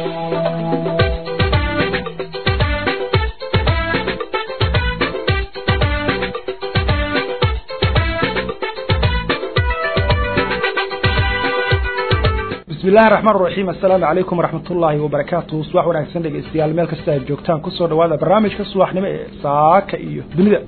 bismillahi raxmaan raxiim assalaamu calaykum waraxmat ullaahi wabarakaatu subax wanaagsan dhegeystayaal meel kasta aad joogtaan kusoo dhawaada barnaamijka subaxnimo ee saaka iyo dunida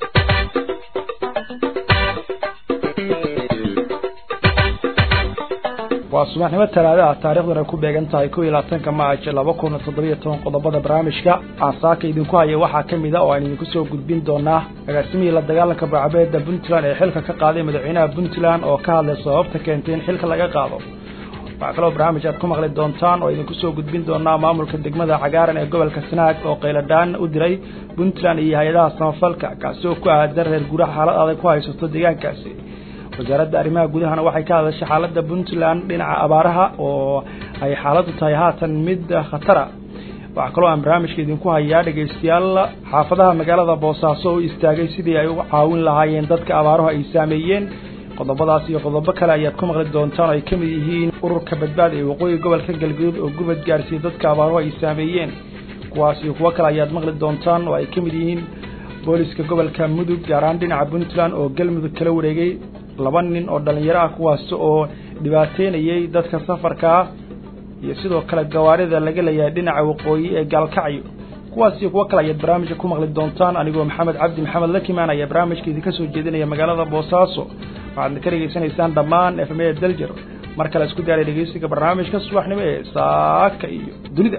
waa subaxnimo talaada ah taarikhduna ku beegan tahay kow iyo labaatanka maac laba kun toddobiyo toban qodobada barnaamijka aan saaka idinku haya waxaa ka mid a oo aan idinku soo gudbin doonaa agaasimihii la dagaalanka baacabeeda puntland ee xilka ka qaaday madaxweynaha puntland oo ka hadlay sababta keentay in xilka laga qaado waxaa kaloo barnaamij aad ku maqli doontaan oo idinku soo gudbin doonaa maamulka degmada cagaaran ee gobolka sanaag oo qayladhaan u diray puntland iyo hay-adaha samafalka kaasi oo ku aadan reer guuraha xaalad adag ku haysato deegaankaasi wasaaradda arrimaha gudahana waxay ka hadashay xaaladda puntland dhinaca abaaraha oo ay xaaladdu tahay haatan mid khatara waxaa kaloo aan barnaamijka idinku hayaa dhegaystayaal xaafadaha magaalada boosaaso oo istaagay sidii ay uga caawin lahaayeen dadka abaaruhu ay saameeyeen qodobadaas iyo qodobo kale ayaad ku maqli doontaan oo ay ka mid yihiin ururka badbaada ee waqooyi gobolka galgaduud oo gubad gaarsiiyey dadka abaaruhu ay saameeyeen kuwaas iyo kuwo kale ayaad maqli doontaan oo ay ka mid yihiin booliska gobolka mudug gaar ahaan dhinaca puntland oo galmudug kala wareegay laba nin oo dhallinyaro ah kuwaas oo dhibaateynayay dadka safarka ah iyo sidoo kale gawaarida laga leeyahay dhinaca waqooyi ee gaalkacyo kuwaas iyo kuwo kale ayaad barnaamijka ku maqli doontaan anigoo maxamed cabdi maxamed lakimaan ayaa barnaamijka idinka soo jeedinaya magaalada boosaaso waxaadna ka dhegaysanaysaan dhammaan efmada daljer mar kale isku daaray dhegeysiga barnaamijka subaxnimo ee saaka iyo dunida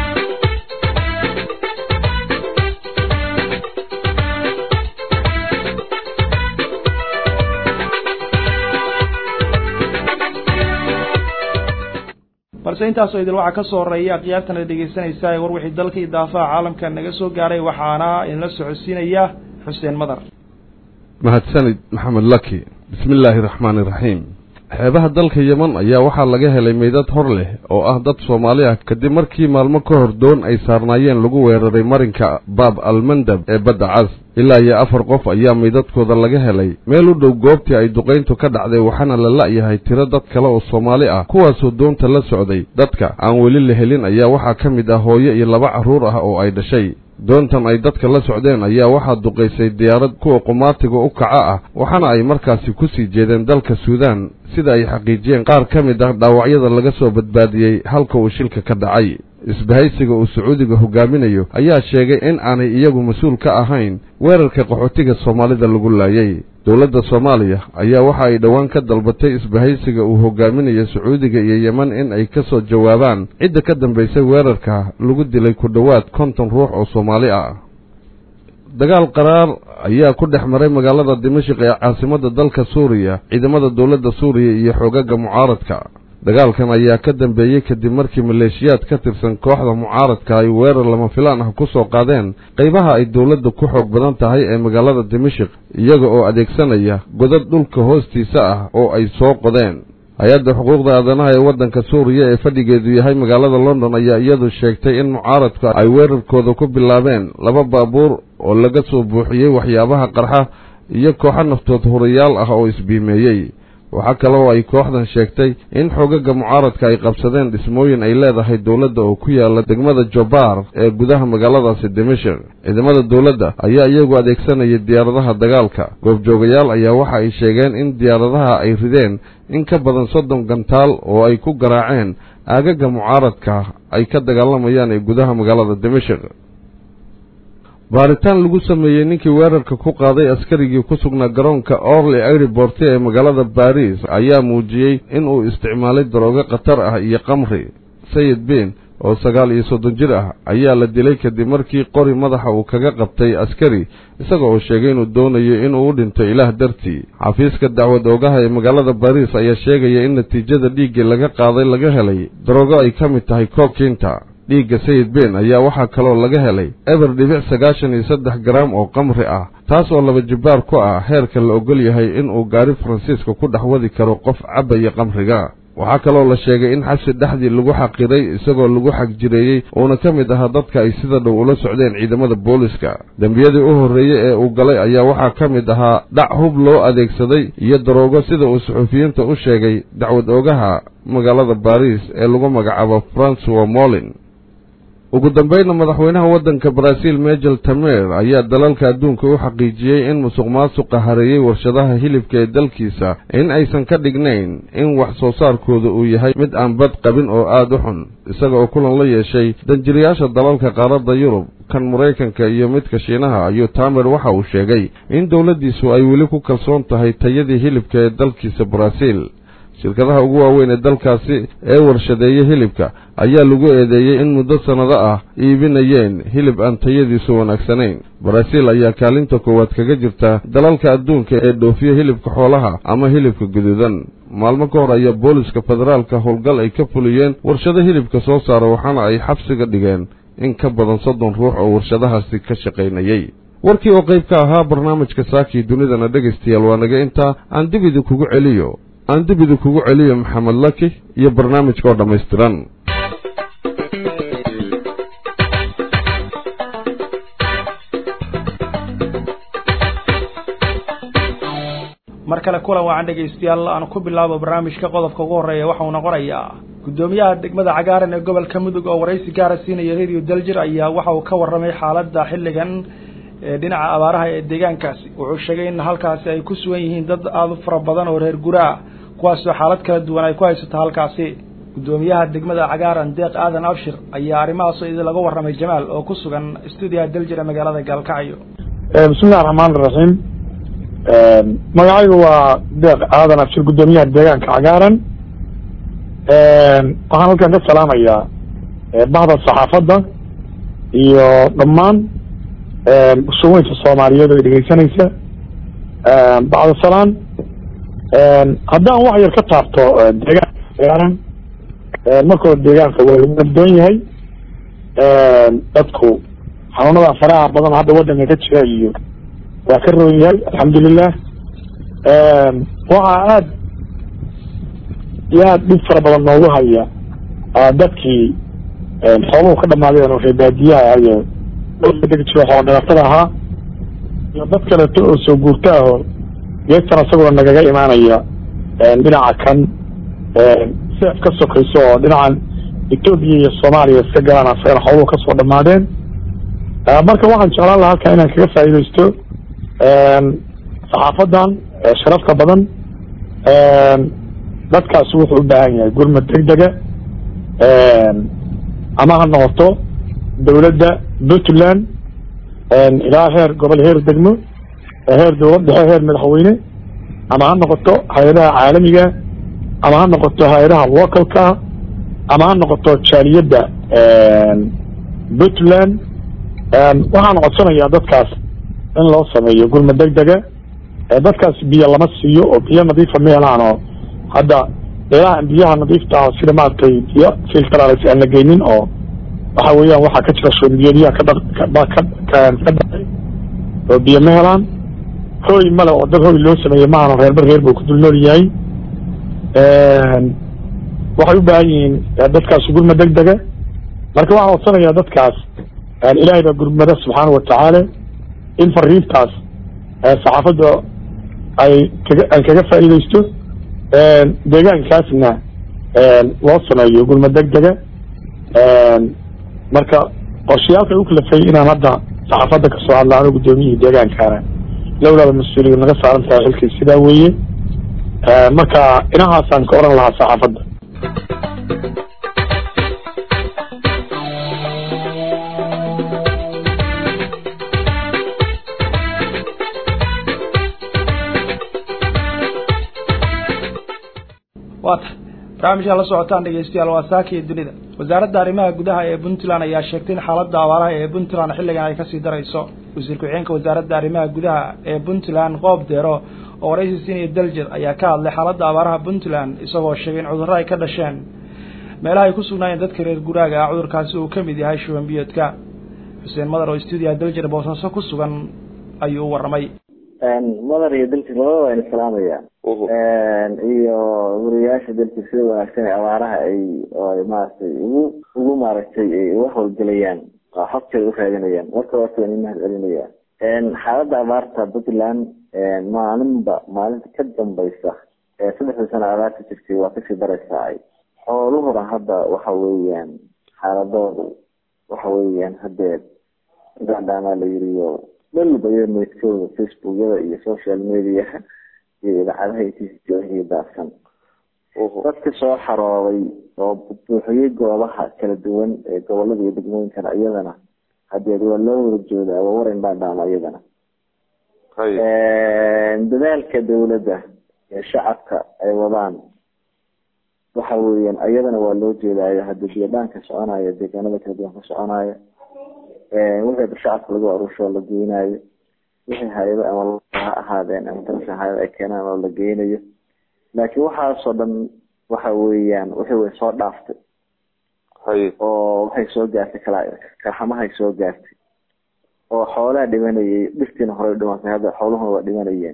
balse intaasoo idil waxaa ka soo horeeya akhyaartan ad dhegeysanaysaa ee war wixii dalka iyo daafaha caalamka naga soo gaaray waxaana idinla socodsiinaya xuseen madar mahadsanid maxamed laki bismi illaahi raxmaani iraxiim xeebaha dalka yeman ayaa waxaa laga helay meydad hor leh oo ah dad soomaali ah kadib markii maalmo ka hor doon ay saarnaayeen lagu weeraray marinka baab almandab ee badda cas ilaa iyo afar qof ayaa meydadkooda laga helay meel u dhow goobtii ay duqayntu ka dhacday waxaana la la'yahay tiro dad kale oo soomaali ah kuwaasoo doonta la socday dadka aan weli la helin ayaa waxaa ka mid ah hooyo iyo laba carruur ah oo ay dhashay doontan ay dadka la socdeen ayaa waxaa duqaysay diyaarad kuwa qumaatiga u kaca ah waxaana ay markaasi ku sii jeedeen dalka suudaan sida ay xaqiijiyeen qaar ka mid ah dhaawacyada laga soo badbaadiyey halka uu shilka ka dhacay isbahaysiga uu sacuudiga hogaaminayo ayaa sheegay in aanay iyagu mas-uul ka ahayn weerarka qaxootiga soomaalida lagu laayay dowladda soomaaliya ayaa waxa ay dhowaan ka dalbatay isbahaysiga uu hogaaminayo sacuudiga iyo yeman in ay ka soo jawaabaan cidda ka dambaysay weerarka lagu dilay ku dhowaad konton ruux oo soomaali ah dagaal qaraar ayaa ku dhex maray magaalada dimashik ee caasimadda dalka suuriya ciidamada dowladda suuriya iyo xoogaga mucaaradka dagaalkan ayaa ka dambeeyey kadib markii maleeshiyaad ka tirsan kooxda mucaaradka ay weerar lama filaan ah ku soo qaadeen qaybaha ay dowladda ku xoog badan tahay ee magaalada dimashik iyaga oo adeegsanaya godad dhulka hoostiisa ah oo ay soo qodeen hay-adda xuquuqda aadanaha ee waddanka suuriya ee fadhigeedu yahay magaalada london ayaa iyadu sheegtay in mucaaradka ay weerarkooda ku bilaabeen laba baabuur oo laga soo buuxiyey waxyaabaha qarxa iyo kooxo naftood hurayaal ah oo isbiimeeyey waxaa kale oo ay kooxdan sheegtay in xoogaga mucaaradka ay qabsadeen dhismooyin ay leedahay dowladda oo ku yaala degmada jobaar ee gudaha magaaladaasi dimashik ciidamada dowladda ayaa iyagu adeegsanaya diyaaradaha dagaalka goobjoogayaal ayaa waxa ay sheegeen in diyaaradaha ay rideen in ka badan soddon gantaal oo ay ku garaaceen aagaga mucaaradka ay ka dagaalamayaan ee gudaha magaalada dimashik baaritaan lagu sameeyey ninkii weerarka ku qaaday askarigii ku sugnaa garoonka orly airport ee magaalada baris ayaa muujiyey in uu isticmaalay daroogo khatar ah iyo kamri sayid bin oo sagaal iyo soddon jir ah ayaa la dilay kadib markii qori madaxa uu kaga qabtay askari isaga oo sheegay inuu doonayo inuu u dhinto ilaah dartii xafiiska dacwad oogaha ee magaalada baris ayaa sheegaya in natiijada dhiiggii laga qaaday laga helay daroogo ay ka mid tahay kookinta dhiigga sayid ben ayaa waxaa kaloo laga helay eber dhibic sagaashan iyo saddex garaam oo kamri ah taas oo laba jibbaar ku ah heerka la ogol yahay inuu gaari faransiiska ku dhex wadi karo qof cabaya kamriga waxaa kaloo la sheegay in xabsi dhexdii lagu xaqiray isagoo lagu xagjireeyey uuna ka mid ahaa dadka ay sida dhow ula socdeen ciidamada booliska dembiyadii u horreeyey ee uu galay ayaa waxaa ka mid ahaa dhac hub loo adeegsaday iyo daroogo sida uu suxuufiyiinta u sheegay dacwad oogaha magaalada baris ee lagu magacaabo francois molin ugu dambayna madaxweynaha waddanka baraaziil mejel tamer ayaa dalalka adduunka u xaqiijiyey in musuq maasuqa hareeyey warshadaha hilibka ee dalkiisa in aysan ka dhignayn in wax soo saarkooda uu yahay mid aan bad qabin oo aada u xun isaga oo kulan la yeeshay danjiriyaasha dalalka qaaradda yurub kan maraykanka iyo midka shiinaha ayuu tamer waxa uu sheegay in dowladdiisu ay weli ku kalsoon tahay tayadii hilibka ee dalkiisa baraaziil shirkadaha ugu waaweyn ee dalkaasi ee warshadeeya hilibka ayaa lagu eedeeyey in muddo sannado ah iibinayeen hilib aan tayadiisu wanaagsanayn baraaziil ayaa kaalinta koowaad kaga jirta dalalka adduunka ee dhoofiya hilibka xoolaha ama hilibka guduudan maalmo ka hor ayaa booliska federaalka howlgal ay ka fuliyeen warshado hilibka soo saara waxaana ay xabsiga dhigeen in ka badan soddon ruux oo warshadahaasi ka shaqaynayey warkii oo qayb ka ahaa barnaamijka saakii dunidana dhegaystayaal waa naga intaa aan dib idinkugu celiyo aan dib idinkugu celiyo maxamed laki iyo barnaamijka oo dhammaystiran mar kale kulan wacan dhegaystayaal aan ku bilaabo barnaamijka qodobka ugu horreeya waxa uu noqonayaa guddoomiyaha degmada cagaaran ee gobolka mudug oo waraysi gaara siinaya radio daljir ayaa waxa uu ka warramay xaaladda xilligan ee dhinaca abaaraha ee deegaankaasi wuxuu sheegay in halkaasi ay ku sugan yihiin dad aada u fara badan oo reer guraa kuwaasoo xaalad kala duwan ay ku haysato halkaasi guddoomiyaha degmada cagaaran deeq aadan abshir ayaa arrimahaasoo idin laga warramay jamaal oo ku sugan stuudiyaha daljir ee magaalada gaalkacyo bismillahi raxmaan iraxiim magacaygu waa deeq aadan abshir guddoomiyaha deegaanka cagaaran waxaan halkan ka salaamayaa bahda saxaafadda iyo dhammaan bulshaweynta soomaaliyeed oo dhegeysanaysa bacda salaan haddaan wax yar ka taabto deegaanka cagaaran markooda deegaanka waa lagu nabdoon yahay dadku xanuunada faraha badan hadda waddanka ka jira iyo waa ka roon yahay alxamdulilah waxaa aada iyo aada dhib fara badan noogu haya dadkii xooluhu ka dhamaadeen oo reebaadiyaha iyo dhulka degi jiro xoolo dhagatada ahaa iyo dad kaleeto oo soo guurta ah oo geestan isaguna nagaga imaanaya dhinaca kan seef ka sokayso oo dhinacan etoobiya iyo soomaaliya iska galaan asagana xooluhu kasoo dhamaadeen marka waxaan jeclaan lahaa halkan inaan kaga faa'iidaysto saxaafadan sharafta badan dadkaasi wuxuu u baahan yahay gurmad degdega ama ha noqoto dowladda puntland ilaa heer gobol heer degmo heer dowlad dhexe heer madaxweyne ama ha noqoto hay-adaha caalamiga ama ha noqoto hay-adaha localka ama ha noqoto jaaliyadda puntland waxaan codsanayaa dadkaas in loo sameeyo gurmad degdega dadkaas biyo lama siiyo oo biyo nadiifa ma helaan oo hadda meelahan biyaha nadiifta ah sida maaragtay biyo filtrals aan la geynin oo waxa weeyaan waxaa ka jira shoombiyoodyaha ka ka dhacay oo biyo ma helaan hooy male oo dad hooy loo sameeyey maahan reerba reer buu ku dul nool yahay waxay u baahan yihiin dadkaas gurmad degdega marka waxaan codsanayaa dadkaas ilaahay baa gurmada subxaana watacaala in fariintaas saxaafadda ay kaga aan kaga faa'iidaysto deegaankaasna loo sameeyo gurmad degdega marka qorshayaalka u kalafay inaan hadda saxaafadda kasoo hadla ano guddoomiyihii deegaankaana lowlaaba mas-uuliyad naga saaran tahay xilkii sidaa weeye marka inahaasaan ka oran lahaa saxaafadda waata barnaamijkaa la socotaan dhegeystayaal waa saaka iyo dunida wasaaradda arrimaha gudaha ee puntland ayaa sheegtay in xaaladda abaaraha ee puntland xilligan ay kasii darayso wasiir ku-xigeenka wasaaradda arrimaha gudaha ee puntland qoob deero oo waraysi siinaya daljir ayaa ka hadlay xaaladda abaaraha puntland isagoo sheegay in cudurro ay ka dhasheen meelaha ay ku sugnaayeen dadka reer guraaga ah cudurkaasi uu ka mid yahay shuban biyoodka xuseen madar oo stuudiyaha daljir boosaaso ku sugan ayuu u warramay madar iyo dalkis labada waa islaamaya iyo wariyaasha dalkis sida wanaagsan ee abaaraha ay maaragtay ugu ugu maaragtay uga howlgelayaan xogteeda u raadinayaan marka horta waan imahad celinaya xaaladda abaarta puntland maalinba maalinta ka dambaysa ee saddexda sano abaarta jirtay waa kasii daraysaa xooluhuna hadda waxa weeyaan xaaladoodu waxa weeyaan hadee gacdaamaa la yiriyo dhalba iyo meydkooda facebookyada iyo social mediaha iyo idaacadaha iyo daadsan dadka soo xarooday oo buuxiyey goobaha kala duwan ee gobolada iyo degmooyinkana iyadana hadeed waa loo wada joodaa waa waran baadhaama iyadana dadaalka dawladda ee shacabka ay wadaan waxa weeyaan iyadana waa loo jeedaayo hadda biyadhaanka soconaya deegaanada kala duwan ka soconaya wixii shacabka lagu aruusho la geynayo wixii hay-ado ama ha ahaadeen ama dalka hay-ada ay keenaan oo la geynayo laakiin waxaasoo dhan waxa weeyaan wixii way soo dhaaftay oo waxay soo gaartay kala karxamahay soo gaartay oo xoolaha dhimanayay dhirtiina horey dhimatay hadda xooluhuna waa dhimanayeen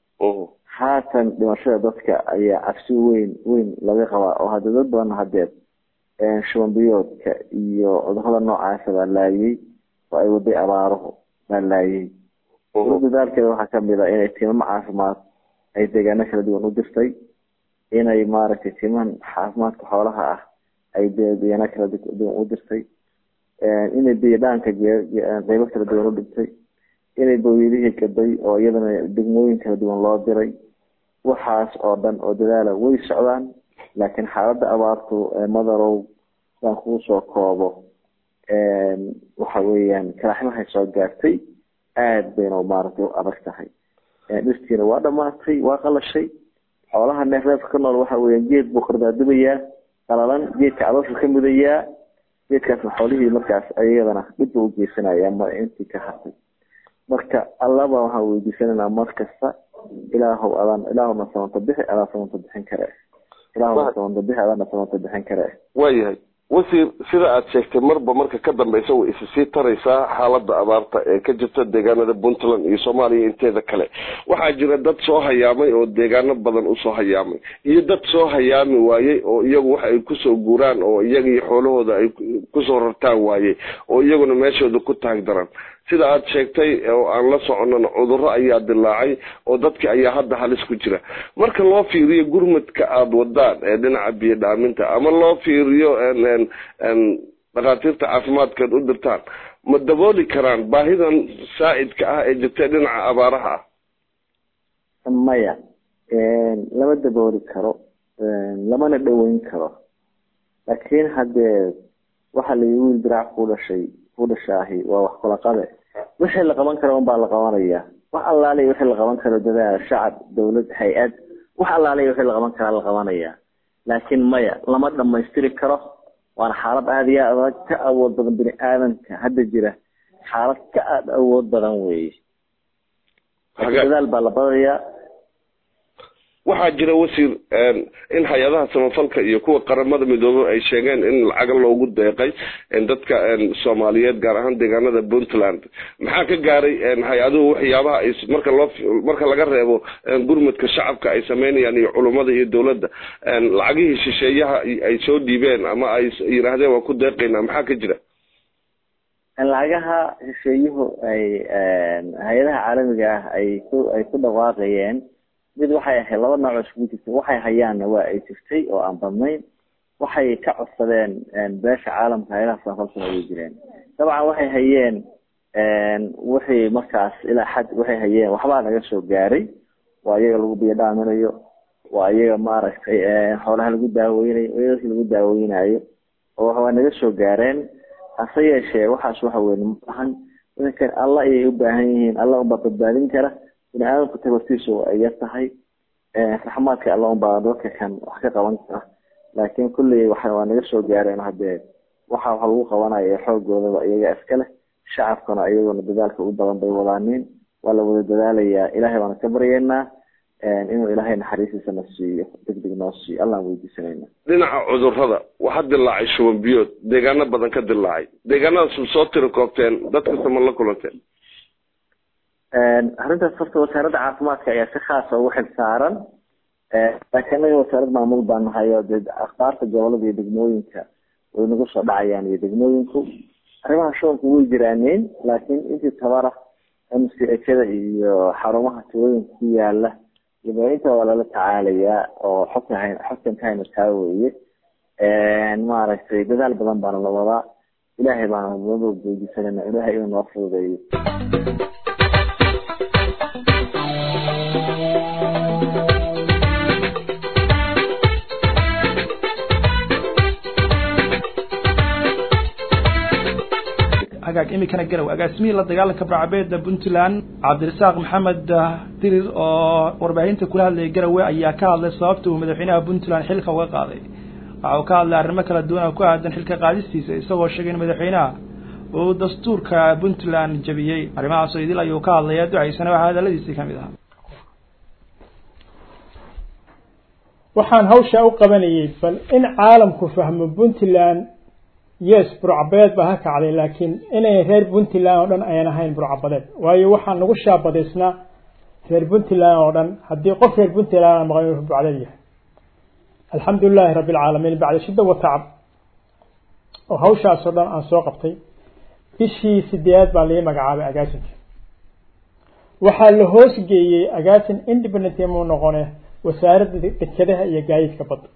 haatan dhimashada dadka ayaa cabsi weyn weyn laga qabaa oo hadda dad badan hadeed shubanbiyoodka iyo cudurada noocaasa baa laayay oo ay waday abaaruhu baa laayay dadaalkeeda waxaa kamid a inay timamo caafimaad ay deegaano kala duwan u dirtay inay maaragtay timahan caafimaadka xoolaha ah ay deegaano kala duwan u dirtay inay biyadhaanka qeybo kala duwan u dhigtay inay bawiyadihii gaday oo iyadana degmooyin kala duwan loo diray waxaas oo dhan oo dadaala way socdaan laakiin xaaladda abaartu madarow saan kuu soo koobo waxa weeyaan kalaxmahay soo gaartay aada bayna maaragtay u adag tahay dhirtiina waa dhamaatay waa qalashay xoolaha neefreefka ka nool waxa weeyaan geed buu kordaadubayaa qalalan geedka calooshu ka mudayaa geedkaasna xoolihii markaas ayadana dhibba u geysanaya ma intii ka hartay marka allaba waxaan weydiisananaa mar kasta ilaahow adaan ilaahowna samanta bixi adaan samanta bixin kare ilaahowna samanta bixi adaana samanta bixin kare waayahay wasiir sida aad sheegtay marba marka ka dambeysa way isa sii taraysaa xaalada abaarta ee ka jirta deegaanada puntland iyo soomaaliya inteeda kale waxaa jira dad soo hayaamay oo deegaano badan usoo hayaamay iyo dad soo hayaami waayey oo iyagu wax ay kusoo guuraan oo iyaga iyo xoolahooda ay kusoo rartaan waayey oo iyaguna meeshooda ku taag daran sida aad sheegtay oo aan la soconana cudurro ayaa dilaacay oo dadki ayaa hadda halis ku jira marka loo fiiriyo gurmadka aada wadaan ee dhinaca biyo dhaaminta ama loo fiiriyo dhakhaatiirta caafimaadkeed u dirtaan ma dabooli karaan baahidan saa'idka ah ee jirta dhinaca abaaraha ah maya lama dabooli karo lamana dhaweyn karo laakiin haddee waxaa layi wiil diraac ku dhashay ku dhashaahi waa wax kula qabe wixii la qaban karo unbaa la qabanaya wax allaaliy wixii la qaban karo dadaal shacab dawlad hay-ad wax allaaliy wixii la qaban karaa la qabanaya laakiin maya lama dhamaystiri karo waana xaalad aada iyo adag ka awood badan bini aadamka hadda jira xaalad ka aada awood badan weeye dadaal baa la badayaa waxaa jira wasiir in hay-adaha samafalka iyo kuwa qaramada midoobey ay sheegeen in lacaga loogu deeqay dadka soomaaliyeed gaar ahaan deegaanada puntland maxaa ka gaaray hay-aduhu waxyaabaha ay marka loo marka laga reebo gurmadka shacabka ay sameynayaan iyo culummada iyo dowladda lacagihii shisheeyaha ay soo dhiibeen ama ay yidhaahdeen waa ku deeqaynaa maxaa ka jira lacagaha shisheeyuhu ay hay-adaha caalamiga ah ay ku ay ku dhawaaqayeen mid waxay ahayd laba nooc oo isugu jirtay waxay hayaanna waa ay jirtay oo aan badnayn waxay ka codsadeen beesha caalamka hayadaha samafalkuna way jireen dabcan waxay hayeen wixii markaas ilaa xad waxay hayeen waxbaa naga soo gaaray waa iyaga lagu biyo dhaaminayo waa iyaga maaragtay xoolaha lagu daaweynayo iyadasi lagu daaweynayo oo waa naga soo gaareen hase yeeshee waxaas waxa weye maahan idankan alla ayay u baahan yihiin alla unbaa badbaadin kara bini aadamku tabartiisu ay yar tahay raxmaadka alla unbaa dadka kan wax ka qaban kara laakiin kulley waxa waa naga soo gaareen hadee waxa waxa lagu qabanaya xoogoodaba iyaga iska leh shacabkana iyaguna dadaalka u badan bay wadaaniin waa la wada dadaalayaa ilahay baana ka baryeynaa inuu ilaahay naxariistiisa na siiyo degdeg noo siiyo allaan weydiisanayna dhinaca cudurrada waxaa dilaacay shuban biyood deegaano badan ka dilaacay deegaanadaas soo tiri koobteen dadkasta ma la kulanteen arrintaas horta wasaaradda caafimaadka ayaa si khaasa ugu xil saaran laakiin anaga wasaarad maamul baa nahay oo dee akhbaarta gobolada iyo degmooyinka way nagu soo dhacayaan iyo degmooyinku arrimaha shubanku way jiraaneen laakiin intii tabara m c hada iyo xarumaha tirooyinka ku yaala inta waa lala tacaalayaa oo xogta xogtan kahayna taa weeye maaragtay dadaal badan baana la wadaa ilaahay baana nabadoo weydiisanayna ilaahay inuu noo fududeeyo hagaag imikana garow agaasimihii la dagaalanka barcabeeda puntland cabdirasaaq maxamed dirir oo warbaahinta kula hadlayay garowe ayaa ka hadlay sababta uu madaxweynaha puntland xilka uga qaaday waxa uu ka hadlay arrimo kala duwan oo ku aadan xilka qaadistiisa isagoo sheegay in madaxweynaha uu dastuurka puntland jabiyey arrimahaasoo idil ayuu ka hadlaya ducaysana waxaa hadaladiisii kamid ahaa waxaan hawshaa u qabanayay bal in caalamku fahmo puntland yes burcabadeed baa ha kacday laakiin inay reer puntland oo dhan ayan ahayn burcabadeed waayo waxaa nagu shaabadaysnaa reer puntland oo dhan haddii qof reer puntland maqan inuu burcadeed yahay alxamdu lilahi rabbi alcaalamiin bacda shidda wa tacab oo hawshaasoo dhan aan soo qabtay bishii sideedaad baa lii magacaabay agaasinka waxaa la hoos geeyey agaasin independent muu noqone wasaaradda dekedaha iyo gaadiidka badda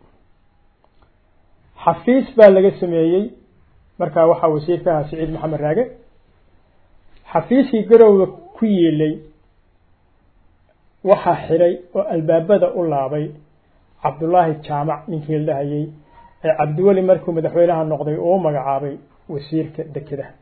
xafiis baa laga sameeyey markaa waxaa wasiirka ahaa siciid maxamed raage xafiiskii garowga ku yeelay waxaa xidhay oo albaabada u laabay cabdullaahi jaamac ninkii la dhahayey ee cabdiweli markuu madaxweynaha noqday uu magacaabay wasiirka dekedaha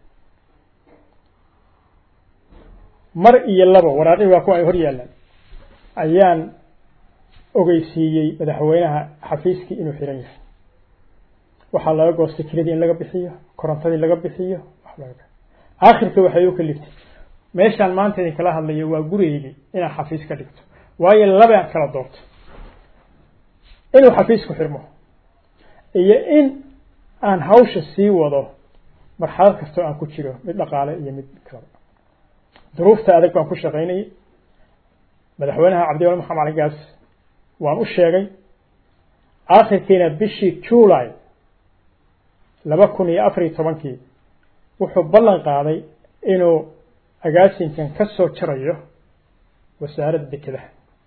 mar iyo labo waraaqii waa kuwa ay hor yaalaan ayaan ogeysiiyey madaxweynaha xafiiskii inuu xiran yahay waxaa laga goostay kiradii in laga bixiyo korontadii laga bixiyo aakhirka waxay u kaliftay meeshaan maanta idin kala hadlayo waa gurigeygii inaan xafiis ka dhigto waayo labaan kala doorto inuu xafiisku xirmo iyo in aan hawsha sii wado marxalad kastoo aan ku jiro mid dhaqaale iyo mid kala duruufta adag baan ku shaqaynayay madaxweynaha cabdiwali maxamed cali gaas waan u sheegay aakhirkiina bishii july laba kun iyo afar iyo tobankii wuxuu ballan qaaday inuu agaasinkan ka soo jarayo wasaaradda dekedaha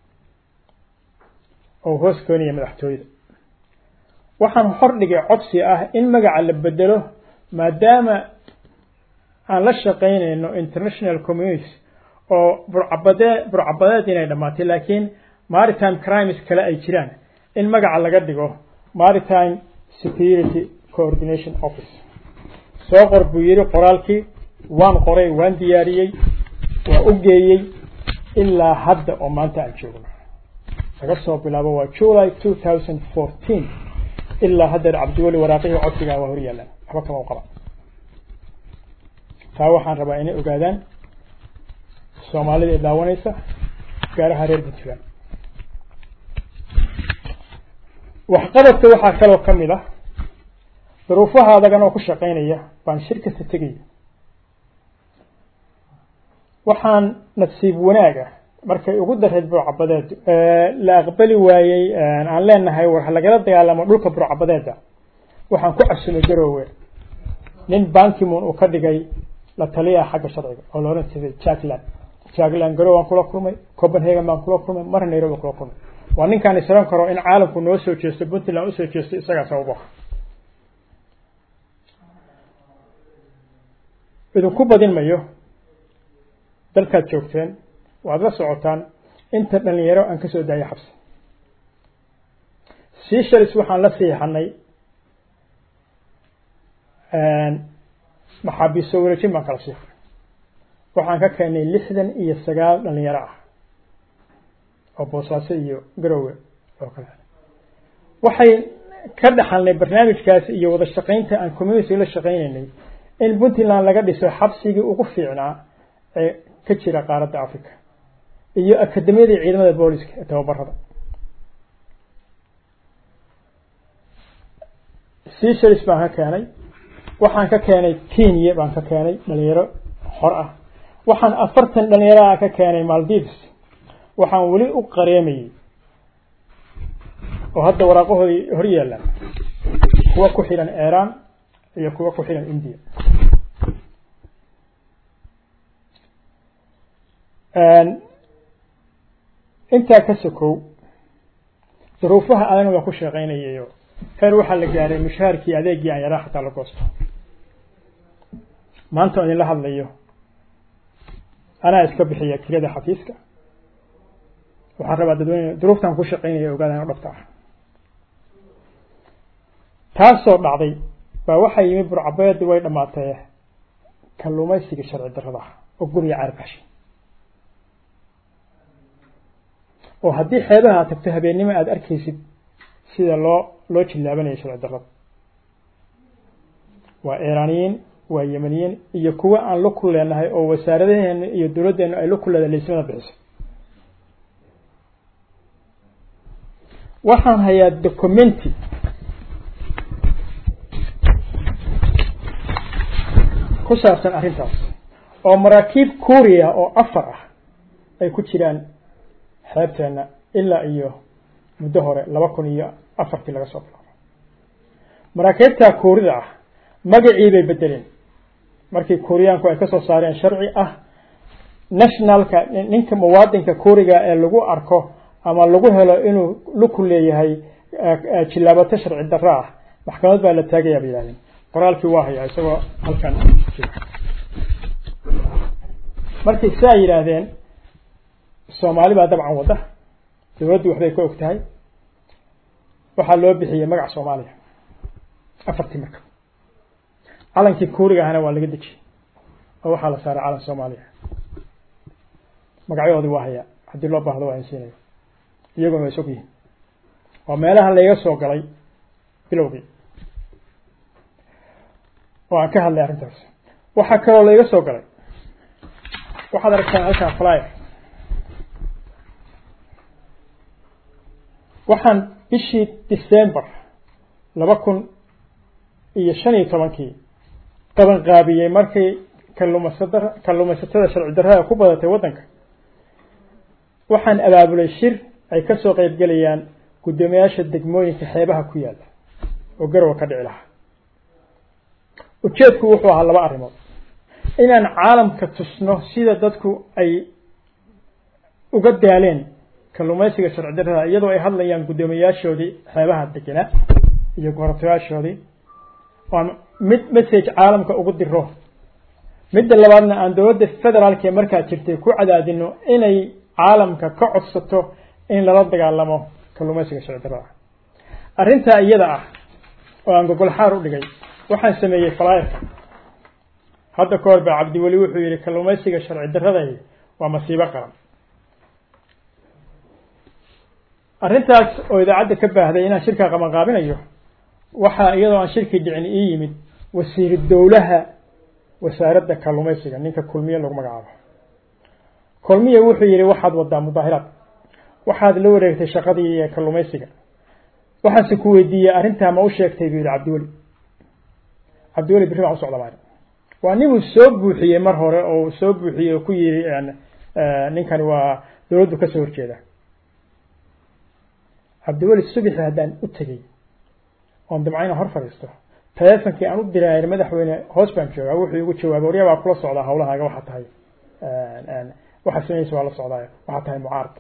oo hoos keenaya madaxtooyada waxaan hordhigay codsi ah in magaca la bedelo maadaama aan la shaqaynayno international community oo burcabadee burcabadeed inay dhammaatay laakiin maritime crimes kale ay jiraan in magaca laga dhigo maritime security coordination office soo qor buu yidhi qoraalkii waan qoray waan diyaariyey waa u geeyey ilaa hadda oo maanta aan joogno laga soo bilaabo waa july two thousand fourteen ilaa haddeer cabdiweli waraaqihii codsigaa waa hor yaalaan waxba kama u qaba taa waxaan rabaa inay ogaadaan soomaalida ee daawanaysa gaaraha reer puntland waxqabadka waxaa kaloo ka mid ah duruufaha adagan oo ku shaqaynaya baan shir kasta tegaya waxaan nasiib wanaaga markay ugu dareed burcabadeed la aqbali waayey aan leenahay war lagala dagaalamo dhulka burcabadeeda waxaan ku cabsumay garoowe nin bankimon uu ka dhigay la taliyaha xagga sharciga oo loolan jiray jackland jackland garowe aan kula kulmay copenhagen baan kula kulmay mar nairobi kula kulmay waa ninkaan isran karo in caalamku noo soo jeesto puntland usoo jeesto isagaa sababo idinku badin mayo dalkaad joogteen waad la socotaan inta dhalinyaro aan ka soo daayay xabsi seashalis waxaan la siixanay maxaabiiso wareejin baan kala siixay waxaan ka keenay lixdan iyo sagaal dhalinyaro ah oo boosaaso iyo garowe oo kale waxay ka dhaxalnay barnaamijkaas iyo wada shaqaynta aan community la shaqaynaynay in puntland laga dhiso xabsigii ugu fiicnaa ee ka jira qaaradda africa iyo akademiyadii ciidamada booliska ee tababarada seashalis baan ka keenay waxaan ka keenay kenya baan ka keenay dhalinyaro xor ah waxaan afartan dhalinyaro ah ka keenay maldives waxaan weli u qareemayey oo hadda waraaqahoodii hor yaalaan kuwa ku xidhan iran iyo kuwa ku xidhan india intaa ka sokow duruufaha adana waan ku shaqaynayayo heer waxaa la gaaray mushaharkii adeegii aan yaraa xataa la goosto maanta on idinla hadlayo anaa iska bixiya kirada xafiiska waxaan rabaa dadweyne duruuftan ku shaqeynaya ogaadaan o dhabta ah taasoo dhacday baa waxaa yimi burcabeedi way dhamaatee kalluumaysiga sharci darrada ah oo guriga caarbashay oo haddii xeebaha aad tagto habeennimo aada arkaysid sida loo loo jillaabanayo sharci darrada waa iiraaniyiin waa yemaniyiin iyo kuwa aan la ku leenahay oo wasaaradaheena iyo dowladdeenu ay la ku leedahay laysmada bixiso waxaan hayaa documenti ku saabsan arrintaas oo maraakiib kuuriya oo afar ah ay ku jiraan xeebteena ilaa iyo muddo hore laba kun iyo afartii laga soo bilaabo maraakiibtaa kuurida ah magacii bay bedeleen markii kuuriyaanku ay ka soo saareen sharci ah nationalka ninka muwaadinka kuuriga ee lagu arko ama lagu helo inuu luku leeyahay jillaabato sharci darro ah maxkamad baa la taagayaa bay yihahdeen qoraalkii waa hayaa isagoo halkan markay saa yidhaahdeen soomaali baa dabcan wadda dowladdu waxbay ka og tahay waxaa loo bixiyey magac soomaaliya afartii marka calankii kuuriga ahna waa laga dejiyey oo waxaa la saaray calan soomaaliya magacyahoodii waa hayaa haddii loo baahdo waa insiinayo iyaguna way sog yihin waa meelaha layga soo galay bilowgii oo aan ka hadlay arrintaas waxaa kaloo layga soo galay waxaad aragtaan halkaan flyer waxaan bishii december laba kun iyo shan iyo tobankii qaban qaabiyey markii kalluumaysada kalluumaysatada sharci darrada ku badatay waddanka waxaan abaabulay shir ay ka soo qeyb gelayaan guddoomiyaasha degmooyinka xeebaha ku yaalla oo garowa ka dhici lahaa ujeedku wuxuu ahaa laba arrimood inaan caalamka tusno sida dadku ay uga daaleen kalluumaysiga sharci darrada iyadoo ay hadlayaan guddoomiyaashoodii xeebaha degenaa iyo goratayaashoodii oan mid message caalamka ugu diro midda labaadna aan dowladda federaalka ee markaa jirtay ku cadaadino inay caalamka ka codsato in lala dagaalamo kalluumaysiga sharci darrada arrintaa iyada ah oo aan gogol xaar u dhigay waxaan sameeyey flyerka hadda ka hor baa cabdiweli wuxuu yihi kalluumaysiga sharci darraday waa masiibo qaran arrintaas oo idaacadda ka baahday inaan shirkaa qabanqaabinayo waxaa iyadoo aan shirkii dhicin ii yimid wasiiru dowlaha wasaaradda kalluumaysiga ninka kulmiye lagu magacaabo kulmiye wuxuu yihi waxaad wadaa mudaahiraad waxaad la wareegtay shaqadii kalluumaysiga waxaanse ku weydiiyey arrintaa ma u sheegtay buu yihi cabdiweli cabdiweli birri baan u socda maari waa ninuu soo buuxiyey mar hore oo soo buuxiyey oo ku yihi ninkani waa dowladdu kasoo horjeeda cabdiweli subixi haddaan u tegey oon damca inaan hor fadhiisto teleefonkii aan u diraayay madaxweyne hoos baan joogaa wuxuu igu jawaabay waryaa baa kula socdaa hawlahaaga waxaa tahay waxaa sameynaysa waa la socdaay waxaa tahay mucaarad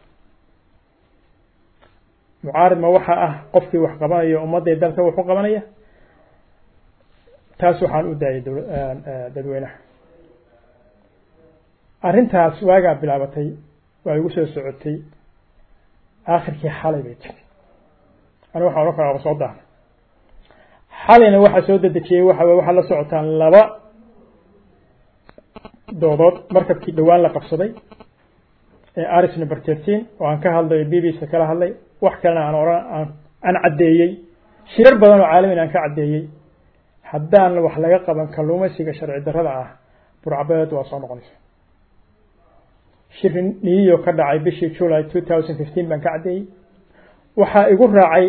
mucaarad ma waxa ah qofkii wax qabanayo ummadday dalka wax u qabanaya taas waxaan u daayay dadweynaha arrintaas waagaa bilaabatay waa igu soo socotay aakhirkii xalay bay jirtay aniga waxaan odhan karaa soo daana xalayna waxaa soo dedejiyey waxa waxaad la socotaan laba doodood markabkii dhowaan la qabsaday ee aris number thirteen oo aan ka hadlayo b b c kala hadlay wax kalena aan oran aan caddeeyey shirar badan oo caalamin aan ka caddeeyey haddaan wax laga qaban kalluumaysiga sharci darrada ah burcabeed waa soo noqonaysa shir niyo ka dhacay bishii july two thousand fifteen baan ka caddeeyey waxaa igu raacay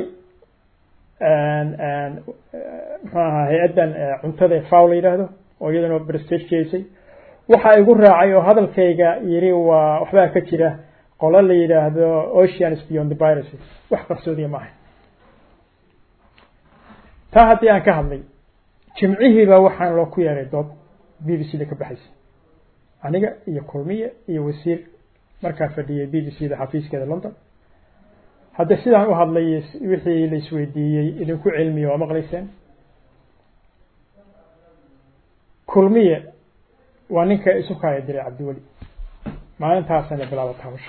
muxuu ahaa hay-addan cuntada faw la yidhaahdo oo iyadana prestige jeysay waxaa igu raacay oo hadalkayga yiri waa waxbaa ka jira qolo la yidhaahdo oceans beyond the piracy wax qarsoodiya maaha taa haddii aan ka hadlay jimcihiiba waxaan loo ku yeeray dood b b c da ka baxaysa aniga iyo kulmiye iyo wasiir markaa fadhiyay b b c da xafiiskeeda london hadda sidaan u hadlay wixii la isweydiiyey idinku cilmiya waa maqlayseen kulmiye waa ninka isu kaaya diray cabdiweli maalintaasana bilaabata hawsha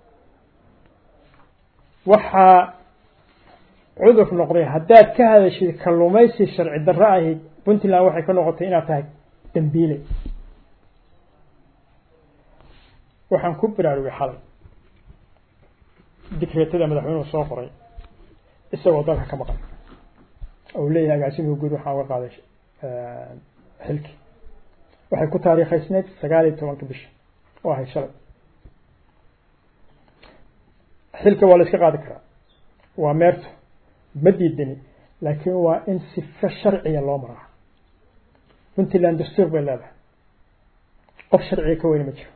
waxaa cudur noqday haddaad ka hadashid kalluumaysi sharci darro ahayd puntland waxay ka noqotay inaad tahay dambiile waxaan ku baraarugay xalay dikreetada madaxweynuhu soo qoray isagoo dalka ka maqan ou leeyahay agaasimuhu guud waxaan uga qaaday xilki waxay ku taariikhaysneyd sagaal iyo tobanka bisha oo ahayd shalay xilka waa la iska qaadi karaa waa meerto ma diidani laakiin waa in sifo sharciga loo maraa puntland dastuur bay leedahay qof sharciga ka weyne ma jiro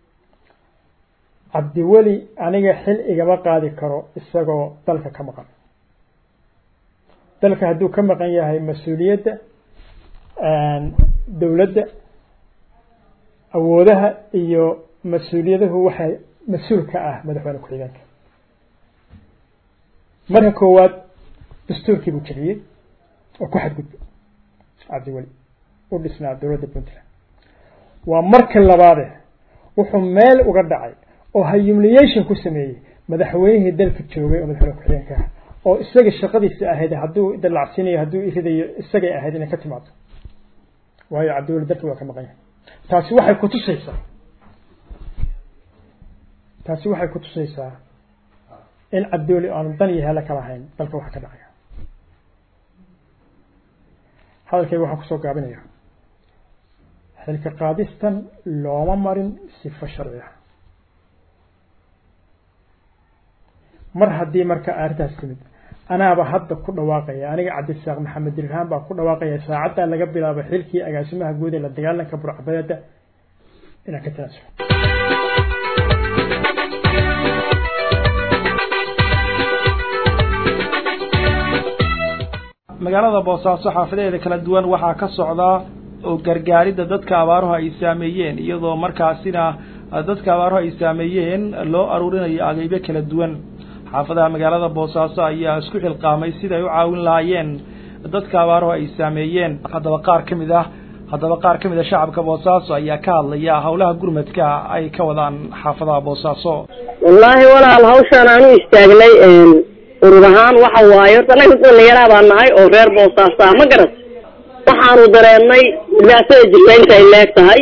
cabdiweli aniga xil igama qaadi karo isagoo dalka ka maqan dalka hadduu ka maqan yahay mas-uuliyadda dowladda awoodaha iyo mas-uuliyaduhu waxay mas-uul ka ah madaxweyne ku-xigeenka marka koowaad dastuurkii buu jebiyey oo ku xadgudbay cabdiweli u dhisnaa dowladda puntland waa marka labaade wuxuu meel uga dhacay oo humiliation ku sameeyey madaxweynihii dalka joogay oo madaxweyne ku-xigeenka ah oo isaga shaqadiisa ahayd hadduu dalacsinayo hadduu iridayo isagay ahayd inay ka timaado waayo cabdiweli dalka waa ka maqan yahay taasi waxay kutusaysaa taasi waxay kutusaysaa in cabdiweli aanu dan iyo hele kala hayn dalka waxa ka dhacaya hadalkayga waxaan kusoo gaabinaya xilka qaadistan looma marin sifo sharci ah mar haddii marka arrintaas timid anaaba hadda ku dhawaaqaya aniga cabdisaaq maxamed dirhaan baa ku dhawaaqaya saacaddaa laga bilaabo xilkii agaasimaha guud ee la dagaalanka burcbadeeda inaan ka tanaasulo magaalada boosaaso xaafadeeda kala duwan waxaa ka socdaa oo gargaaridda dadka abaaruhu ay saameeyeen iyadoo markaasina dadka abaaruhu ay saameeyeen loo aruurinayo ageybyo kala duwan xaafadaha magaalada boosaaso ayaa isku xilqaamay sida ay u caawin lahaayeen dadka abaaruhu ay saameeyeen haddaba qaar ka mid ah haddaba qaar ka mid a shacabka boosaaso ayaa ka hadlaya howlaha gurmadka ay ka wadaan xaafadaha boosaaso wallaahi walaal hawshaan aanu istaagnay urur ahaan waxa waaye horta annaga dhalinyaraa baan nahay oo reer boosaaso ah ma garat waxaanu dareennay dhibaatada jirta intay leeg tahay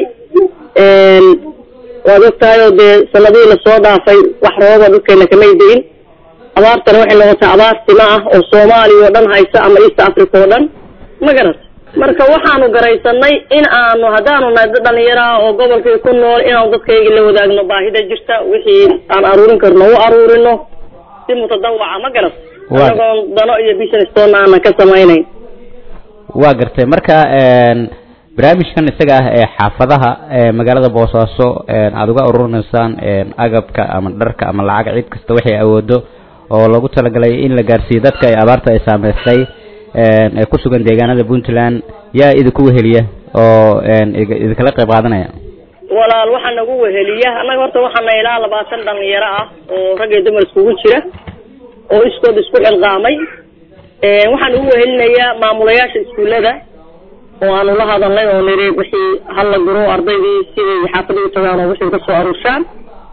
waad og tahay oo dee sanadihii lasoo dhaafay wax rooba dhulkeena kamay deyin abaartana waxay noqotay abaar sima ah oo soomaaliya oo dhan haysa ama east africa oo dhan ma garat marka waxaanu garaysanay in aanu haddaanu nahay dad dhalinyaro ah oo gobolkii ku nool inaanu dadkaygii la wadaagno baahida jirta wixii aan aruurin karno u aruurino si mutadawaca ma garat anagoon dano iyo business toonna aanan ka samaynayn waa gartay marka barnaamijkan isaga ah ee xaafadaha magaalada boosaaso aada uga ururinaysaan agabka ama dharka ama lacag cid kasta waxay awoodo oo lagu talagalay in la gaarsiiyo dadka ay abaarta ay saameystay ee ku sugan deegaanada puntland yaa idinku weheliya oo idinkala qayb qaadanaya walaal waxaa nagu weheliya annaga horta waxaana ilaa labaatan dhalinyaro ah oo rag iyo dumar iskugu jira oo iskood isku xilqaamay waxaan ugu wehelinayaa maamulayaasha iskuullada oo aanu la hadalnay oo niri wixii hala guro ardaydii siday xaafadii u tagaan oo wixii ka soo aruurshaan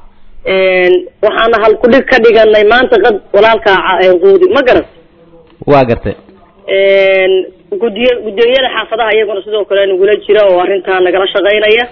waxaana hal kudhig ka dhiganay maanta qad walaalkaa quudi ma garat waa gartay gudiy guddooyada xaafadaha iyaguna sidoo kale nagula jira oo arrintaa nagala shaqaynaya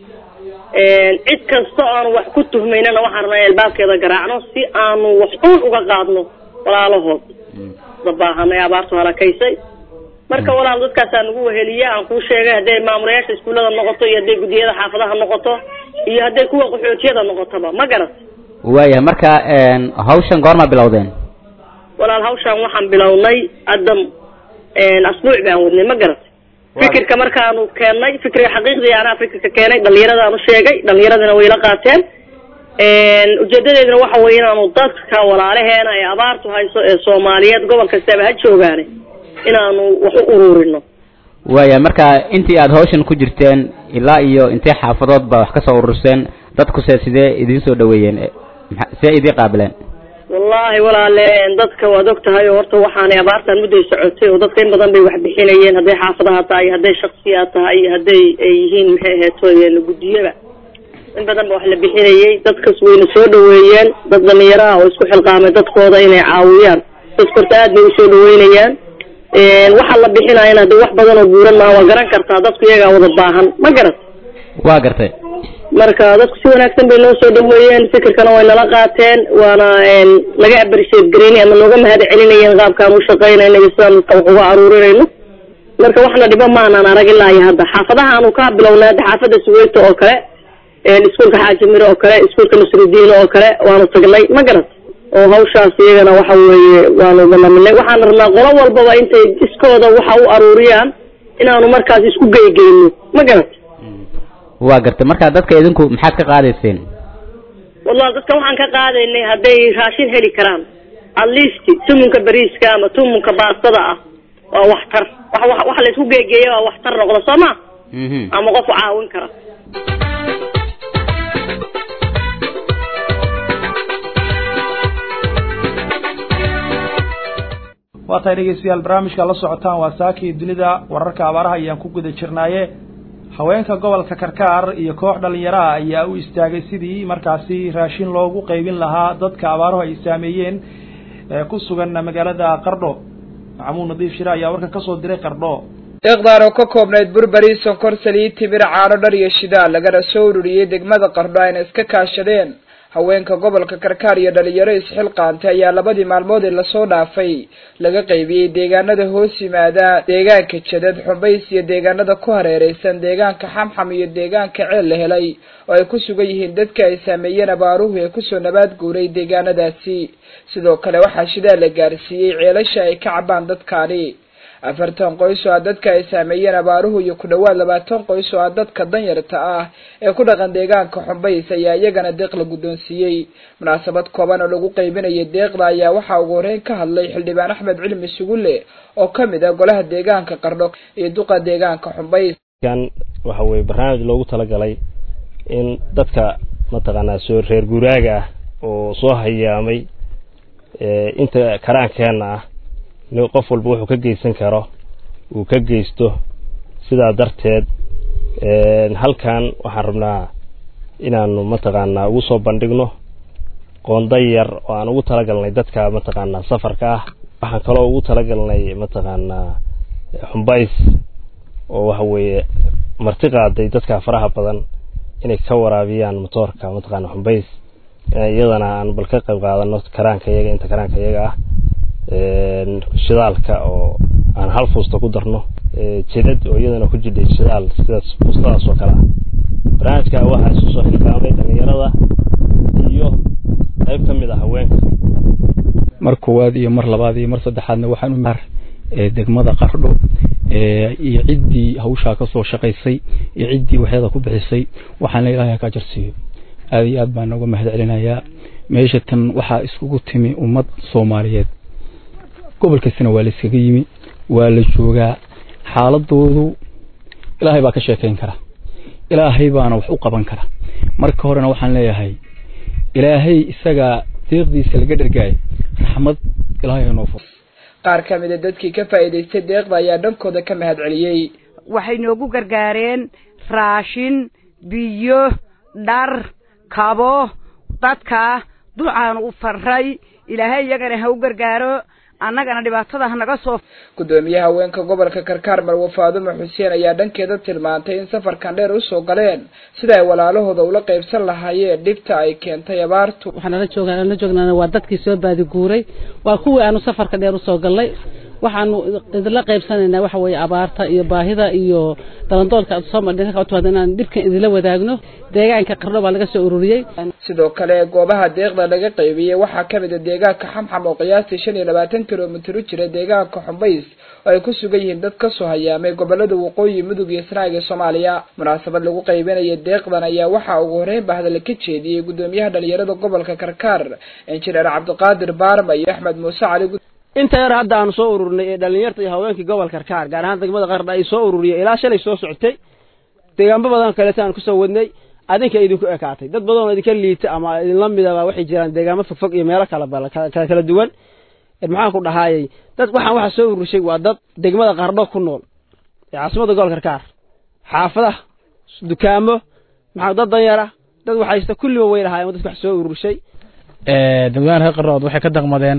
cid kasta aanu wax ku tuhmaynana waxaan rabnaa albaabkeeda garaacno si aanu wax uun uga qaadno walaalahood dabaahanay abaartu halakaysay marka walaal dadkaasaa nagu weheliya aan kuu sheegay hadday maamulayaasha iskuullada noqoto iyo hadday guddiyada xaafadaha noqoto iyo hadday kuwa qaxootiyada noqotoba ma garat waayahay marka hawshan goorma bilowdeen walaal hawshaan waxaan bilownay hadda asbuuc baan wadnay ma garat fikirka markaanu keennay fikriga xaqiiqdii anaa fikirka keenay dhalinyaradaanu sheegay dhalinyaradina way la qaateen ujeedadeeduna waxa weye inaanu dadka walaalaheena ee abaartu hayso ee soomaaliyeed gobol kastaba ha joogaane inaanu wax u ururino waaya marka intii aada hawshan ku jirteen ilaa iyo intee xaafadood baa wax ka soo ururseen dadkuse sidee idiin soo dhaweeyeen see idii qaabileen wallaahi walaale dadka waad og tahay oo horta waxaanay abaartan mudday socotay oo dadka in badan bay wax bixinayeen hadday xaafadaha tahay hadday shaksiyaad tahay iyo hadday ay yihiin maxay aheeto guddiyada in badan ba wax la bixinayay dadkas wayna soo dhaweeyeen dad dhalinyaro ah oo isku xilqaamay dadkooda inay caawiyaan dadka horta aad bay usoo dhaweynayaan waxa la bixinayana hadii wax badan oo buuran maaha waa garan kartaa dadku iyagaa wada baahan ma garat waa gartay marka dadku si wanaagsan bay noo soo dhaweeyeen fikirkana way nala qaateen waana naga abarisheed gareyni ama nooga mahad celinayeen qaabkaan u shaqaynayna iyo sidaan wax uga aruurinayno marka waxna dhiba maanaan arag ilaa iyo hadda xaafadaha aanu ka bilownay hadda xaafada suweyto oo kale iskuulka xaaji miro oo kale iskuulka nasrudiin oo kale waanu tagnay ma garat oo hawshaas iyagana waxa weeye waanu balaminay waxaan rabnaa qolo walbaba intay iskooda waxa u aruuriyaan inaanu markaas isku geygeyno ma garat waa gartay marka dadka idinku maxaad ka qaadayseen wallahi dadka waxaan ka qaadaynay hadday raashin heli karaan at least tumunka bariiska ama tumunka baastada ah waa waxtar wax wax wax la isku geegeeyo waa waxtar noqda soo ma ama qof caawin kara waa tahay dhegeystayaal barnaamijka la socotaan waa saakii dunida wararka abaaraha ayaan ku guda jirnaaye haweenka gobolka karkaar iyo koox dhalinyaraha ayaa u istaagay sidii markaasi raashin loogu qaybin lahaa dadka abaaruhu ay saameeyeen ee ku sugan magaalada qardho maxamuud nadiif shire ayaa warkan kasoo diray qardho iqdaar oo ka koobnayd burberi sonkor saliid timir caano dhar iyo shidaal lagana soo ururiyey degmada qardho ayna iska kaashadeen haweenka gobolka karkaar iyo dhalinyaro isxilqaantay ayaa labadii maalmood ee lasoo dhaafay laga qaybiyey deegaanada hoos yimaada deegaanka jadad xumbays iyo deegaanada ku hareereysan deegaanka xamxam iyo deegaanka ceel la helay oo ay ku sugan yihiin dadka ay saameeyeen abaaruhu ee kusoo nabaad guuray deegaanadaasi sidoo kale waxaa shidaal la gaarsiiyey ceelasha ay ka cabaan dadkaani afartan qoys oo ah dadka ay saameeyeen abaaruhu iyo ku dhawaad labaatan qoys oo ah dadka danyarta ah ee ku dhaqan deegaanka xumbays ayaa iyagana deeq la guddoonsiiyey munaasabad kooban oo lagu qaybinayay deeqda ayaa waxaa ugu horeyn ka hadlay xildhibaan axmed cilmi sugulle oo ka mid ah golaha deegaanka qardho iyo duqa deegaanka xumbays kan waxa weye barnaamij loogu talagalay in dadka mataqaanaa soo reer guuraaga ah oo soo hayaamay inta karaankeenna ah in qof walba wuxuu ka geysan karo uu ka geysto sidaa darteed halkan waxaan rabnaa inaanu mataqaanaa ugu soo bandhigno qoonda yar oo aan ugu talagalnay dadka mataqaanaa safarka ah waxaan kaloo ugu talagalnay mataqaanaa xumbays oo waxa weeye marti qaaday dadka faraha badan inay ka waraabiyaan motoorka mataqaanaa xumbays iyadana aan bal ka qayb qaadano karaanka iyaga inta karaanka iyaga ah shidaalka oo aan hal fuusta ku darno jidad oo iyadana ku jidhay shidaal sidaas fuustadaas oo kale ah barnaamijka waxaa isu soo xilqaamay dhalinyarada iyo qayb ka mid ah haweenka mar koowaad iyo mar labaad iyo mar saddexaadna waxaan u mar degmada qardho iyo ciddii hawshaa kasoo shaqaysay iyo ciddii waxyada ku bixisay waxaana ilaahay ka jarsiiyo aada iyo aad baan nooga mahad celinayaa meesha tan waxaa iskugu timi ummad soomaaliyeed gobol kastana waa la iskaga yimi waa la joogaa xaaladoodu ilaahay baa ka sheekayn kara ilaahay baana wax u qaban kara marka horena waxaan leeyahay ilaahay isagaa deeqdiisa laga dhergaay raxmad ilaahay noo fur qaar ka mid a dadkii ka faa'iidaystay deeqda ayaa dhankooda ka mahad celiyey waxay noogu gargaareen raashin biyo dhar kabo dadka ducaanu u farray ilaahay iyagana ha u gargaaro annagana dhibaatada hanaga soo gudoomiyaha haweenka gobolka karkaar marwe faadumo xuseen ayaa dhankeeda tilmaantay in safarkan dheer usoo galeen sida ay walaalahooda ula qaybsan lahaayeen dhibta ay keentay abaartu waxaan nala joogaa nala joognaana waa dadkii soo baadiguuray waa kuwii aanu safarka dheer usoo gallay waxaanu idinla qaybsanaynaa waxa weeye abaarta iyo baahida iyo dalandoolka aad soo madhinka inaan dhibkan idinla wadaagno deegaanka qardho baa laga soo ururiyey sidoo kale goobaha deeqda laga qaybiyey waxaa ka mid a deegaanka xamxam oo qiyaastii shan iyo labaatan kilomitir u jira deegaanka xumbays oo ay ku sugan yihiin dad kasoo hayaamay gobolada waqooyi mudug iyo sanaag ee soomaaliya munaasabad lagu qaybinaya deeqdan ayaa waxaa ugu horeyn ba hadalla ka jeediyey gudoomiyaha dhalinyarada gobolka karkaar injineer cabdiqaadir baarma iyo axmed muuse cali inta yar hadda aanu soo ururnay ee dhalinyarta iyo haweenkii gobolka karkaar gaar ahaan degmada qardha ay soo ururiyay ilaa shalay soo socotay deegaanbo badan kaleeta aan kusoo wadnay adinka idinku ekaatay dad badan oo idinka liita ama idinla midaba waxay jiraan deegaamo fogfog iyo meelo kala bal kala kala duwan maxaan ku dhahaayay dad waxaan waxa soo ururshay waa dad degmada qardho ku nool ee caasimada gobolka karkaar xaafadaha dukaamo maxaa dad danyara dad waxaysta kulliba way lahaayeen dadka wax soo ururshay dadweynaha reer qarrood waxay ka daqmadeen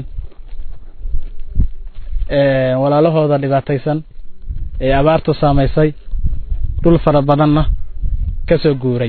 walaalahooda dhibaataysan ee abaartu saamaysay dhul fara badanna ka soo guuray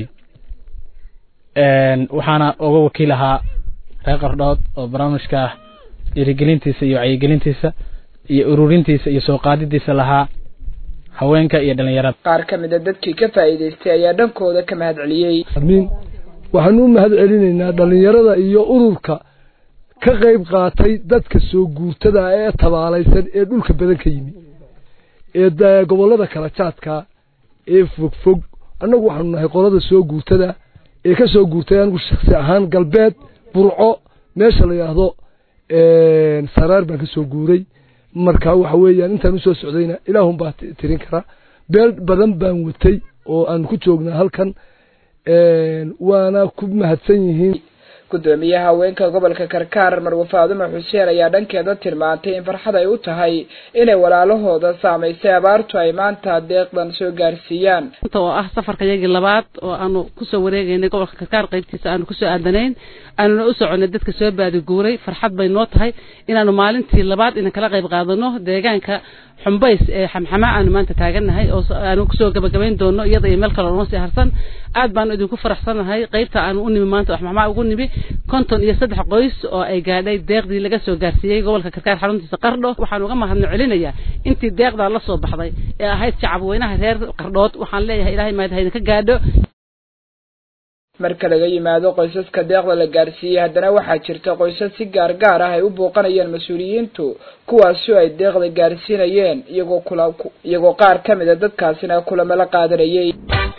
waxaana uga wakiil ahaa reer qardhood oo barnaamijka dhiirigelintiisa iyo wacyigelintiisa iyo ururintiisa iyo soo qaadidiisa lahaa haweenka iyo dhalinyarada qaar ka mid a dadkii ka faa'iidaystay ayaa dhankooda ka mahad celiyey amiin waxaan u mahad celinaynaa dhallinyarada iyo ururka ka qayb qaatay dadka soo guurtada ee tabaalaysan ee dhulka badan ka yimi ee gobollada kala jaadka ee fogfog annagu waxaanu nahay qolada soo guurtada ee ka soo guurtay anigu shaksi ahaan galbeed burco meesha la yidhaahdo saraar baan ka soo guuray marka waxa weeyaan intaan usoo socdayna ilaahun baa tirin kara beel badan baan watay oo aan ku joognaa halkan waana ku mahadsan yihiin gudoomiyaha haweenka gobolka karkaar marwe faadumo xuseen ayaa dhankeeda tilmaantay in farxad ay u tahay inay walaalahooda saamaysay abaartu ay maanta deeqdan soo gaarsiiyaan inta oo ah safarka yagii labaad oo aanu kusoo wareegaynay gobolka karkaar qaybtiisa aanu kusoo aadanayn aanuna u soconay dadka soo baadiguuray farxad bay noo tahay inaanu maalintii labaad inan kala qayb qaadano deegaanka xumbays ee xamxama aanu maanta taagannahay oo aanu kusoo gabagabayn doono iyada iyo meel kale noo sii harsan aad baanu idinku faraxsanahay qaybta aanu u nimi maanta xamxama ugu nimi konton iyo saddex qoys oo ay gaadhay deeqdii laga soo gaarsiiyey gobolka karkaar xaruntiisa qardho waxaan uga mahadno celinayaa intii deeqdaa la soo baxday ee ahayd shacab weynaha reer qardhood waxaan leeyahay ilaahay mahad haydinka gaadho marka laga yimaado qoysaska deeqda la gaarsiiyey haddana waxaa jirta qoysas si gaar gaar ah ay u booqanayeen mas-uuliyiintu kuwaasi oo ay deeqda gaarsiinayeen iyagoo kula iyagoo qaar ka mid a dadkaasina kulamo la qaadanayay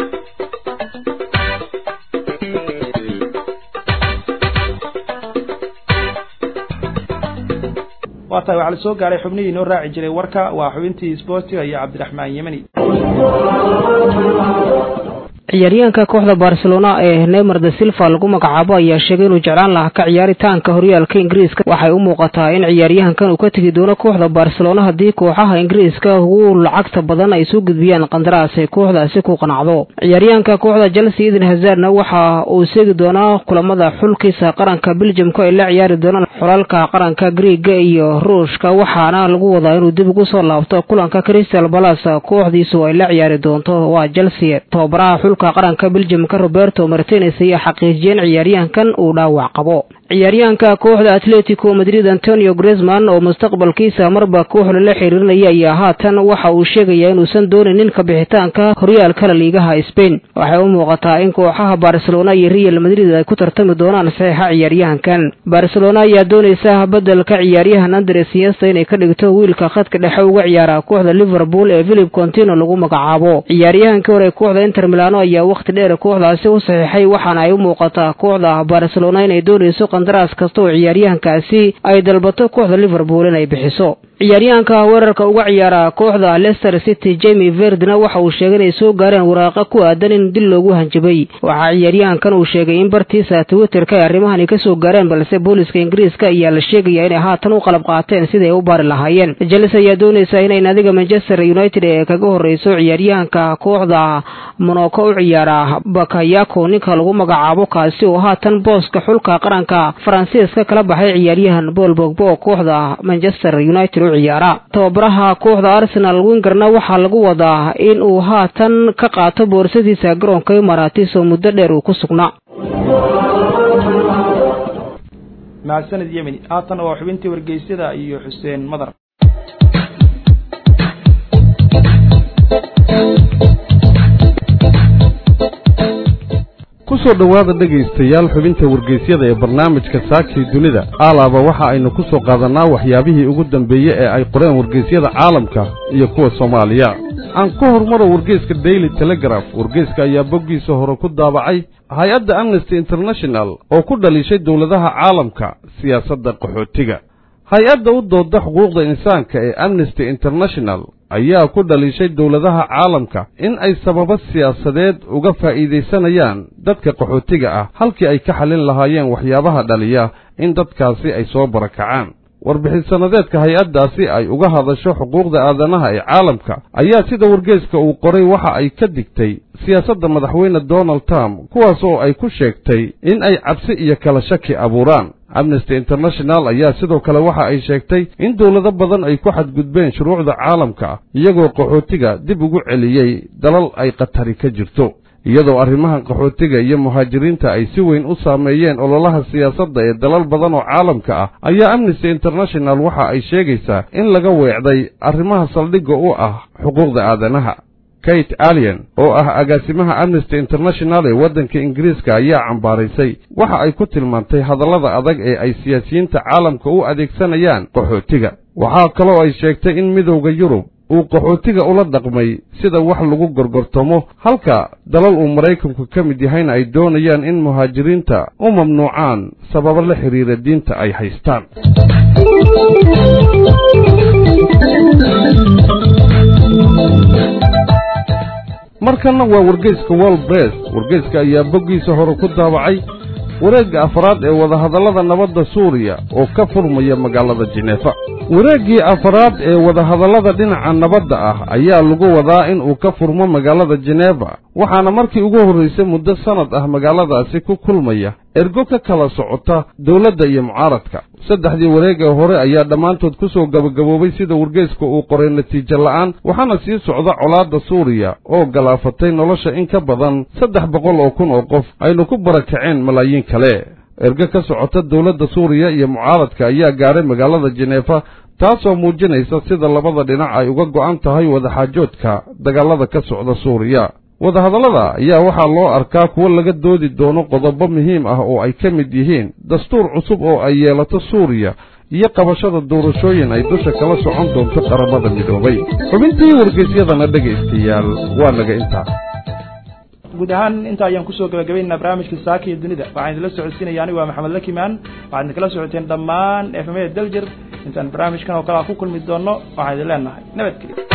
waa tahay waxaa la soo gaaray xubnihii inoo raaci jiray warka waa xubintii sportiga iyo cabdiraxmaan yemani ciyaaryahanka kooxda barcelona ee neymar de silva lagu magacaabo ayaa sheegay inuu jeclaan lahaa ka ciyaaritaanka horyaalka ingiriiska waxay u muuqataa in ciyaaryahankan uu ka tegi doono kooxda barcelona haddii kooxaha ingiriiska ugu lacagta badan ay soo gudbiyaan qandaraas ay kooxdaasi ku qanacdo ciyaaryahanka kooxda chelsea eden hazardna waxa uu seegi doonaa kulamada xulkiisa qaranka beljamka ay la ciyaari doonaan xulalka qaranka griega iyo ruushka waxaana lagu wadaa inuu dib ugu soo laabto kulanka crystal balas kooxdiisu ay la ciyaari doonto waa chelsea tababaraha qaranka beljamka roberto martines ayaa xaqiijiyeen ciyaaryahankan uu dhaawac qabo ciyaaryahanka kooxda atletico madrid antonio gresman oo mustaqbalkiisa marba kooxda la xiriirinaya ayaa haatan waxa uu sheegayaa inuusan doonaynin kabixitaanka horyaalkala liigaha spain waxay u muuqataa in kooxaha barcelona iyo real madrid ay ku tartami doonaan saxiixa ciyaaryahankan barcelona ayaa doonaysa bedelka ciyaaryahan andres yesta inay ka dhigto wiilka khadka dhexe uga ciyaara kooxda liverpool ee philip contino lagu magacaabo ciyaaryahankii hore kooxda inter milano ayaa wakhti dheer kooxdaasi u saxiixay waxaana ay u muuqataa kooxda barcelona inay doonayso qandaraas kasta oo ciyaaryahankaasi ay dalbato kooxda liverpool inay bixiso ciyaaryahanka weerarka uga ciyaara kooxda leicester city jamie verdna waxa uu sheegay inay soo gaareen waraaqa ku aadan in dil loogu hanjabay waxaa ciyaaryahankan uu sheegay in bartiisa twitterka ay arrimahani ka soo gaareen balse booliska ingiriiska ayaa la sheegaya inay haatan u qalab qaateen siday u baari lahaayeen chelsea ayaa doonaysa inay naadiga manchester united ee kaga horreyso ciyaaryahanka kooxda monaco u ciyaara bakayako ninka lagu magacaabo kaasi oo haatan booska xulka qaranka faransiiska kala baxay ciyaaryahan bool bogbo oo kooxda manchester united u ciyaara tababaraha kooxda arsenal wingerna waxaa lagu wadaa in uu haatan ka qaato boorsadiisa garoonka imaratis oo muddo dheer uu ku sugnaa mahadsanid yemeni haatan waa xubintii wargeysyada iyo xuseen madar kusoo dhowaada dhegaystayaal xubinta wargeysyada ee barnaamijka saakii dunida aalaaba waxa aynu ku soo qaadannaa waxyaabihii ugu dambeeye ee ay qoreen wargeysyada caalamka iyo kuwa soomaaliya aan ka hormaro wargeyska daily telegraf wargeyska ayaa boggiisa hore ku daabacay hay-adda amnesty international oo ku dhaliishay dowladaha caalamka siyaasadda qaxootiga hay-adda u dooda xuquuqda insaanka ee amnesty international ayaa ku dhaliishay dowladaha caalamka in ay sababo siyaasadeed uga faa'iidaysanayaan dadka qaxootiga ah halkii ay ka xallin lahaayeen waxyaabaha dhaliya in dadkaasi ay soo barakacaan warbixin sannadeedka hay-addaasi ay uga hadasho xuquuqda aadanaha ee caalamka ayaa sida wargeeska uu qoray waxa ay ka digtay siyaasadda madaxweyne donald trump kuwaas oo ay ku sheegtay in ay cabsi iyo kala shaki abuuraan amnesty international ayaa sidoo kale waxa ay sheegtay in dowlado badan ay ku xadgudbeen shuruucda caalamka iyagoo qaxootiga dib ugu celiyey dalal ay khatari ka jirto iyadoo arrimahan qaxootiga iyo muhaajiriinta ay si weyn u saameeyeen ololaha siyaasadda ee dalal badan oo caalamka ah ayaa amnesty international waxa ay sheegaysaa in laga weecday arrimaha saldhigga u ah xuquuqda aadanaha kate alien oo ah agaasimaha amnesty international ee waddanka ingiriiska ayaa cambaaraysay waxa ay ku tilmaantay hadallada adag ee ay siyaasiyiinta caalamka u adeegsanayaan qaxootiga waxaa kaloo ay sheegtay in midowda yurub uu qaxootiga ula dhaqmay sida wax lagu gorgortamo halka dalal uu maraykanku ka mid yahayna ay doonayaan in muhaajiriinta u mamnuucaan sababo la xidhiira diinta ay haystaan markanna waa wargeyska wall bress wargeyska ayaa boggiisa hore ku daabacay wareegga afraad ee wadahadallada nabadda suuriya oo ka furmaya magaalada jineefa wareeggii afraad ee wadahadallada dhinaca nabadda ah ayaa lagu wadaa in uu ka furmo magaalada jineeba waxaana markii ugu horraysay muddo sannad ah magaaladaasi ku kulmaya ergo ka kala socota dowladda iyo mucaaradka saddexdii wareeg ee hore ayaa dhammaantood ku soo gabagaboobay sida wargeyska uu qoray natiijo la'aan waxaana sii socda colaadda suuriya oo galaafatay nolosha in ka badan saddex boqol oo kun oo qof aynu ku barakaceen malaayiin kale ergo ka socota dowladda suuriya iyo mucaaradka ayaa gaaray magaalada jineefa taasoo muujinaysa sida labada dhinac ay uga go'an tahay wadaxaajoodka dagaalada ka socda suuriya wadahadallada ayaa waxaa loo arkaa kuwo laga doodi doono qodobo muhiim ah oo ay ka mid yihiin dastuur cusub oo ay yeelato suuriya iyo qabashada doorashooyin ay dusha kala socon doonto qaramada midoobay xubintii wargeysyadana dhegaystayaal waa naga intaa guud ahaan inta ayaan kusoo gabagabaynaa barnaamijka saaka iyo dunida waxaan idinla socodsiinaya anigu waa maxamed lakimaan waxaad idinkala socoteen dhammaan efemada daljir intaan barnaamijkan oo kale a ku kulmi doonno waxaan idin leenahay nabadgelyo